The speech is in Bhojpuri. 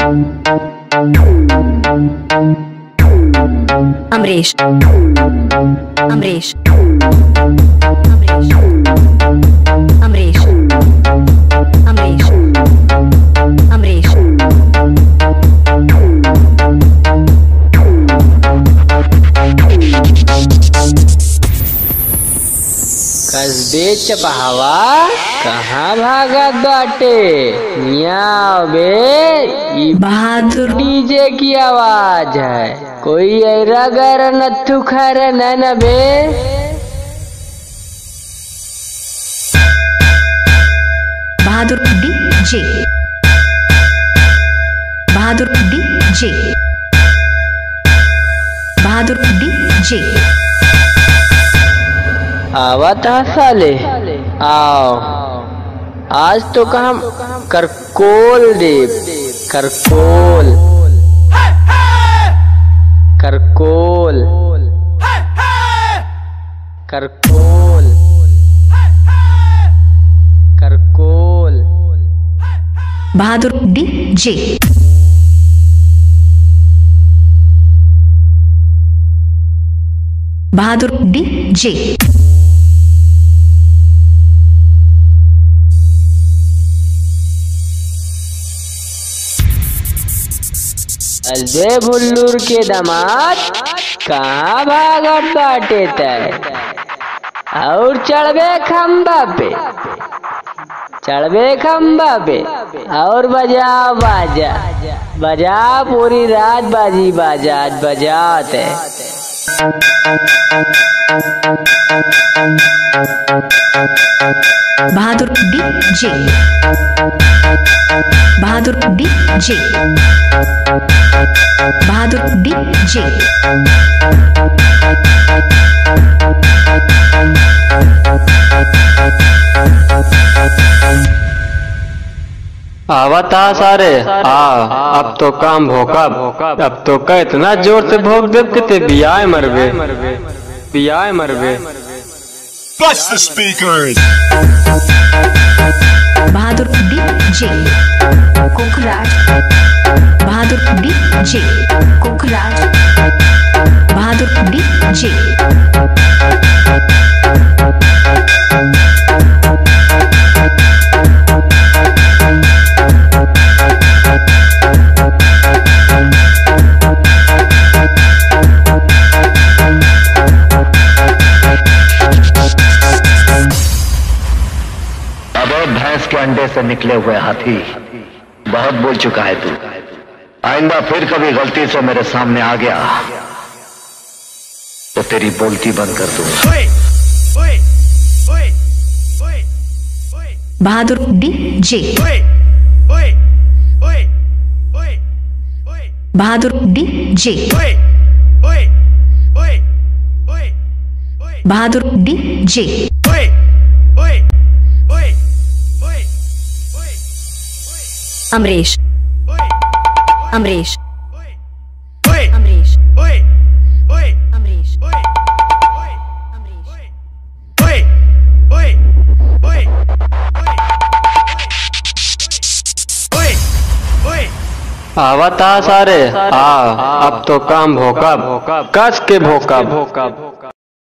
अमरीश अमरीश अमरीश अमरीश अमरीश अमरीश कसबे चपहवा कहाँ भागत बाटे मियाँ बे ई बहादुर डीजे की आवाज है कोई ऐरा गर नथु खर न बे बहादुर डी जे बहादुर डी जे बहादुर डी जे आवत है साले आओ आज तो काम करकोल देव करकोल करकोल करकोल करकोल बहादुर डी जे बहादुर डी जे अजय भुल्लूर के दामाद कहाँ भागत बाटे तय और चढ़बे खम्बा पे चढ़बे खम्बा पे और बजा बाजा बजा पूरी रात बाजी बाजा आज बजाते बहादुर डी जे बहादुर डी जे बहादुर डी जे आवता सारे आ अब तो काम भोकब अब तो का इतना जोर से भोग देव कि ते बियाह मरबे बियाह मरबे Bust the speakers. बहादुर डी जे कुकराज बहादुर डी जे कुकराज बहादुर डी जे अब भैंस के अंडे से निकले हुए हाथी बहुत बोल चुका है तू आइंदा फिर कभी गलती से मेरे सामने आ गया तो तेरी बोलती बंद कर दूंगा बहादुर डी जे बहादुर डी जे बहादुर डी जे अमरीश अमरीश अमरीश अमरीश अमरीश आवता सारे आ अब तो काम भोकब कस के भोकब